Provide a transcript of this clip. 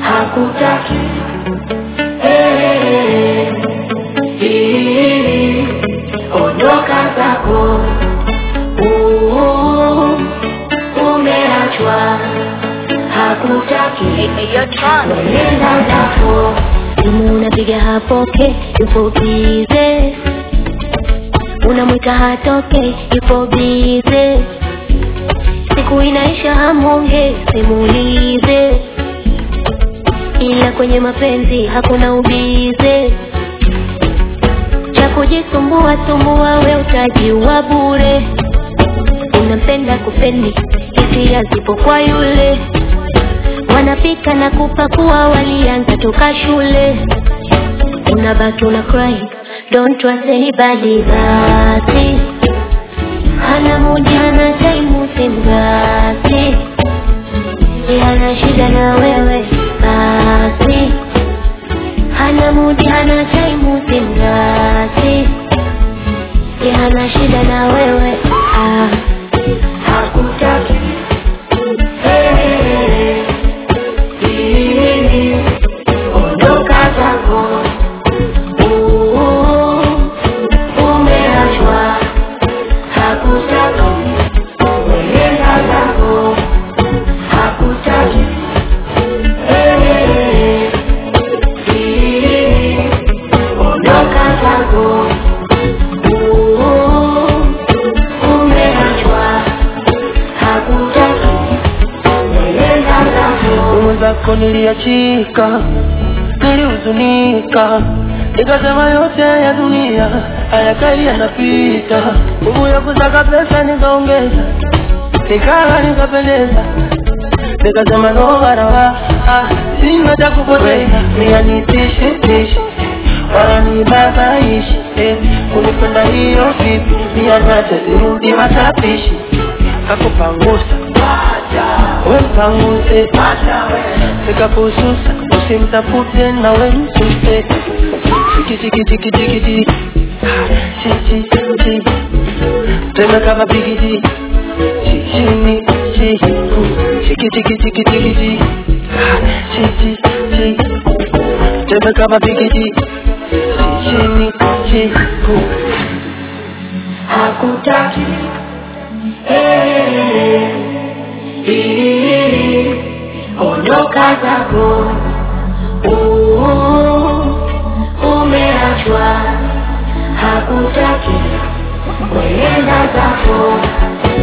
hakutaki Eh, eh, ondoka zako Uh, umeachwa hakutaki nenda zako simu unapiga hapoke yupo bize unamwita hatoke yupo bize siku inaisha hamonge simulize ila kwenye mapenzi hakuna ubize cha kujisumbua sumbua we utajiwa bure unampenda kupendi hisia zipo kwa yule wanapika na kupakua walianza toka shule unabaki una cry don't trust anybody basi hana mudi hana time simgasi hana shida na wewe basi hana mudi hana time simgasi hana shida na wewe ah. hakutaki Eh, eh, ondoka zako Uh, umeachwa hakutaki nenda zako hakutaki Eh, eh, ondoka zako Uh, umeachwa hakutaki nenda zako mwenzako niliachika, nilihuzunika, nikasema yote ya dunia hayakai yanapita. Nguvu ya kusaka pesa nikaongeza, nikala nikapendeza, nikasema no barawa, ah, sina cha kupoteza, mia nitishi tishi wala nibabaishi eh, kunipenda hiyo vipi, mia nache zirudi matapishi kakupangusa we mpanguse nikakususa usimtafute na we msuse chikichikichikichikiti chichichi tena kama bigiji chichini chiku chikichikichikichikiti chichichi tena kama bigiji chichini chiku hakutaki Eh, eh, ondoka zako Uh, umeachwa hakutaki wenenda zako